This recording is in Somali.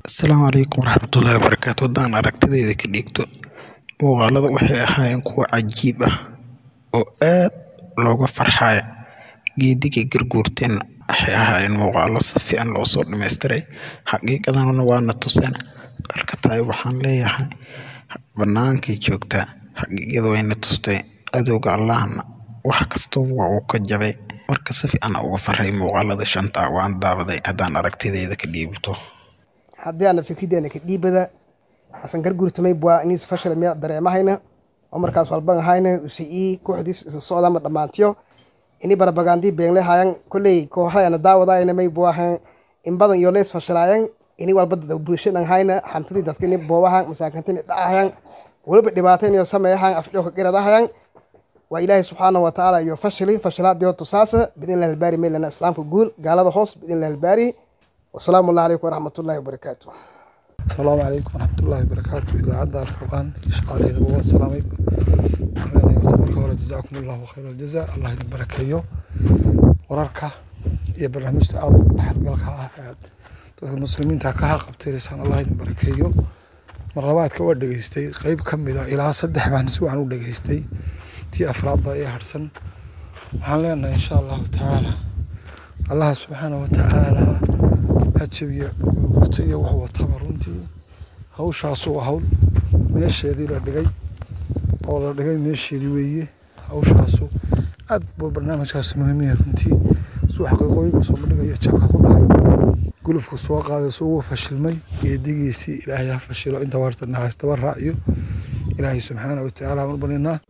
Asalaamu calaykum waraxmatullaahi wabarakaatu haddaan aragtidayda ka dhiibto muuqaalada waxay ahaayeen kuwo cajiib ah oo aad looga farxayo geedigii garguurteen waxay ahaayeen muuqaalo si fiican loo soo dhammaystiray xaqiiqadana waana tuseen marka tahay waxaan leeyahay bannaankay joogtaa xaqiiqada wayna tustay cadowga allahna wax kasta waa uu ka jabay marka si fiican aan uga farxay muuqaalada shanta ah waan daawaday haddaan aragtidayda ka dhiibto haddii aana fikrideena ka dhiibada asan garguurtamay bua inis fashal miya dareemahayna oo markaas walban ahayna usii kooxdiis isa socdama dhammaantiyo ini barabagandii beenle hayan kolley kooxayana daawadayna may buahan in badan iyo lees fashilaayan ini walba dad bulshadan hayna xantidii dadka ini boobahan masaakintini dhacahayan weliba dhibaatayn iyo sameeyahan afdhowka qiradahayan waa ilaahay subxaana wa tacaala iyo fashili fashilaadiyo tusaasa bidin albaari meelana islaamka guul gaalada hoos bidin albaari wasalaamu allah calaykum waraxmatullaahi wabarakaatu asalaamu calaykum waraxmatullaahi wabarakaatu idaacadda alfurqaan iyo shaqaalaheedaba waa salaamay waxaan leenahay horta marka hore jazaakum allahu khayra aljaza allah idin barakeeyo wararka iyo barnaamijta aada u dhexgalka ah ee aad dadka muslimiinta ka haqabtiraysaan allah idin barakeeyo mar labaadka waa dhegeystay qeyb ka mid a ilaa saddex baan si wacan u dhegeystay tii afraad baa ii harsan waxaan leenahay insha allahu tacaala allah subxaana wa tacaala ha jabiya gurgurta iyo wax wataba runtii hawshaasu waa hawl meesheedii la dhigay oo la dhigay meesheedii weeye hawshaasu aad buu barnaamijkaasi muhiim yahay runtii suu xaqiiqooyinka soo bandhigaya jabka ku dhacay gulufku soo qaaday suu ugu fashilmay geedigiisii ilaahay ha fashilo inta warta nahaas daba raaciyo ilaahay subxaana wa tacaala aan u baninaa